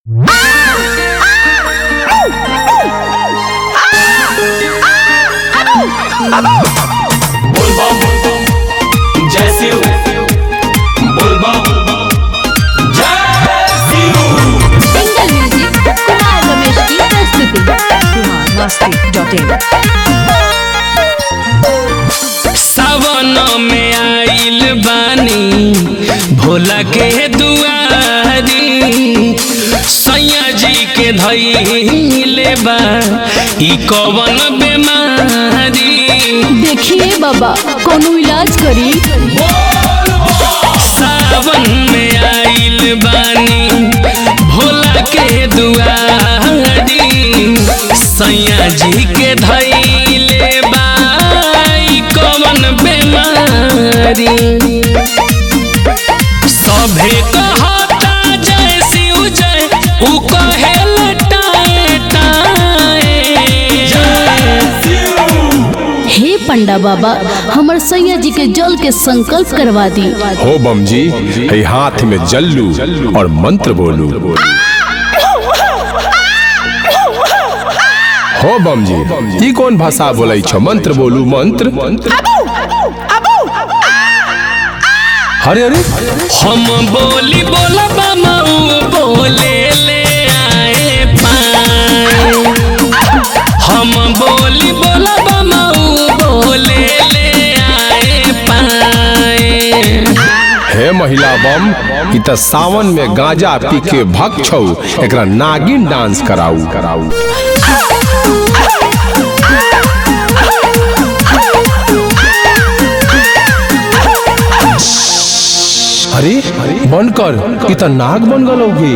जय शिव बोलबा जय शिव सिंगल म्यूजिक कुमार रमेश की प्रस्तुति masti.in सावन में आइल बानी भोला के दुआरी सैया जी के धैले बा ई कवन बेमारी देखिए बाबा कोनो इलाज करी सावन में आइल बानी भोला के दुआरी सैया जी के धैले बा ई कवन बेमारी सभे कहता जय शिव जय उ कहे लटाए टाए हे पंडा बाबा हमर सैया जी के जल के संकल्प करवा दी हो बम जी है हाथ में जल्लू और मंत्र बोलू हो बम जी ई कौन भाषा बोलै छ मंत्र बोलू मंत्र अरे अरे हम बोली बोला बामाऊ बोले ले आए पाए हम बोली बोला बामाऊ बोले ले आए पाए हे महिला बम ई त सावन में गांजा पी के भक्त छौ एकरा नागिन डांस कराऊ कराऊ अरे बंद कर ई त नाग बन गलौगे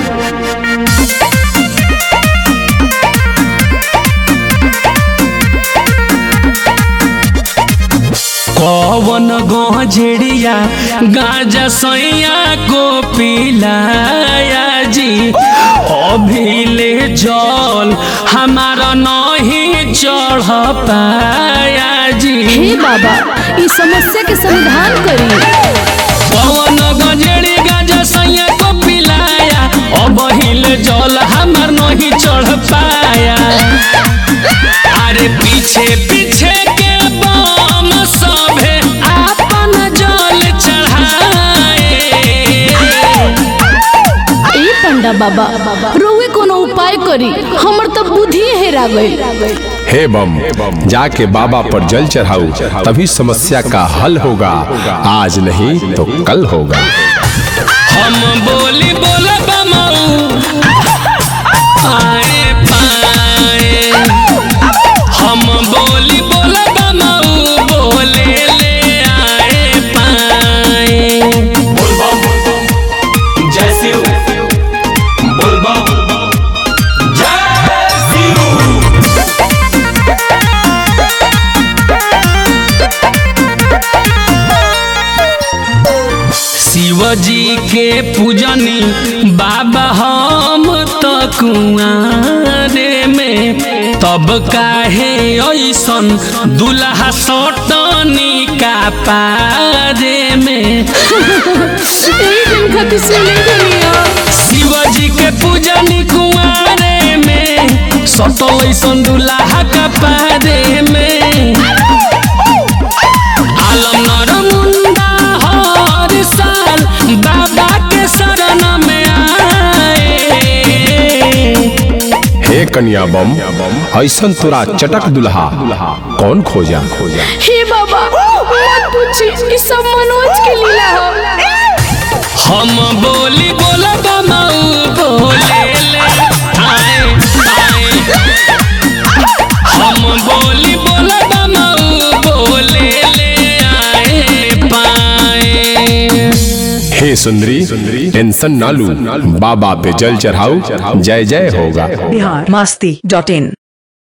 कवन गजेड़िया गाजा सैया को पिलाया जी अभी ले जल हमारा नहीं चढ़ पाया जी हे बाबा इस समस्या के समाधान करी पवन गजेड़ी गाजा सैया को पिलाया अब हिल जल हमार नहीं चढ़ पाया अरे पीछे पीछे के बम सभे आपन जल चढ़ाए ए पंडा बाबा रोवे कोनो उपाय करी हमर तो बुद्धि हेरा गई हे बम जाके बाबा पर जल चढ़ाऊ तभी समस्या का हल होगा आज नहीं तो कल होगा हम बोली बोला बमाऊ आए पाए हम बोली बोला बमाऊ बोले ले आए पाए बोलबा जय शिव बोलबा जय शिव शिवजी के पूजनी बाबा हम तो कुआरे में तब काहे ऐसन दुल्हा सटनी का पारे में ए दिन खातिर सुने दुनिया शिवजी के पूजनी कुआरे में सटल ऐसन दुल्हा का पारे में आलम नर मुंडा हर साल बाबा के शरण में आए हे कन्या बम ऐसन तोरा चटक दुल्हा कौन खोजा खोजा हे बाबा मत पूछी ई सब मनोज के लीला है हम बोली बोला बमाऊ बोले ले आए आए हम बोली बोला बमाऊ बोले ले आए पाए हे सुंदरी टेंशन ना लू बाबा पे जल चढ़ाऊ जय जय होगा बिहार masti.in